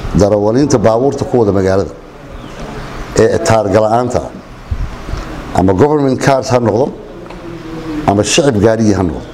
darawaliinta baabuurta ku wada magaalada ee taargala-aanta ama government cars ha noqdo ama shacib gaarigii ha noqdo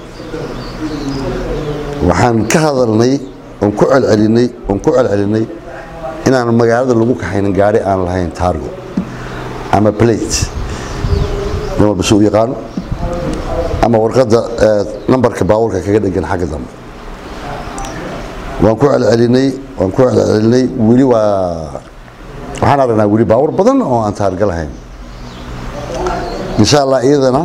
waxaan ka hadalnay oon ku celcelinay oon ku celcelinay inaan magaalada lagu kaxaynin gaari aan lahayn taargo ama plate nin walba si u yaqaano ama warqadda nambarka baabuurka kaga dhegan xagga dambe waan ku celcelinay waan ku celcelinay weli waa waxaan aragnaa weli baawur badan oo aan taarga lahayn insha allah iyadana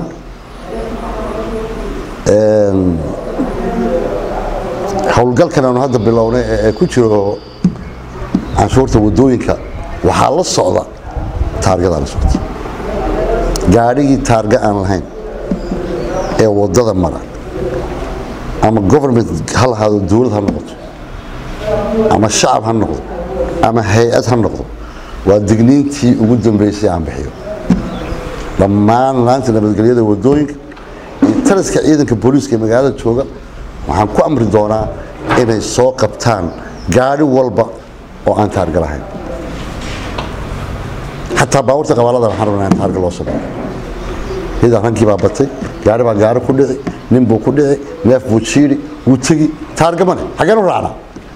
howlgalkan aanu hadda bilownay ee ku jiro canshuurta wadooyinka waxaa la socda taargadaa la socda gaadhigii taarga aan lahayn ee wadada mara ama government ha lahaado dowlad ha noqoto ama shacab ha noqdo ama hay-ad ha noqdo waa digniintii ugu dambeysay aan bixiyo dhammaan laanta nabadgelyada wadooyinka iyo taliska ciidanka booliiska ee magaalada jooga waxaan ku amri doonaa inay soo qabtaan gaadhi walba oo aan taarga lahayn xataa baabuurta qabaalada waxaan rabnaa in taarga loo sameeyo hidaa rankii baa batay gaari baa gaari ku dhici nin buu ku dhici neef buu jiidhi wuu tegi taarga mane xaggeen u raacnaa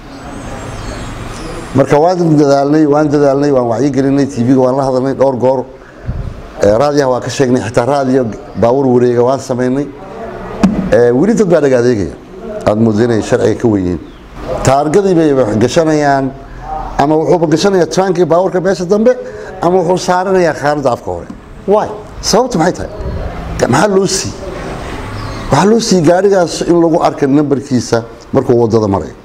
marka waan dadaalnay waan dadaalnay waan wacyigelinay tv-ga waan la hadalnay dhowr goor raadiyaha waa ka sheegnay xitaa raadiyo baawur wareega waan samaynay weli dad baa dhaga adeegaya aad moodo inay sharciga ka wenyihiin taargadii bay gashanayaan ama wuxuuba gashanayaa trankii baawurka meesha dambe ama wuxuu saaranayaa khaaradda afka hore waay sababtu maxay tahay maxaa loo siiyey waxaa loo siiyey gaadhigaas in lagu arka nambarkiisa markuu wadada marayo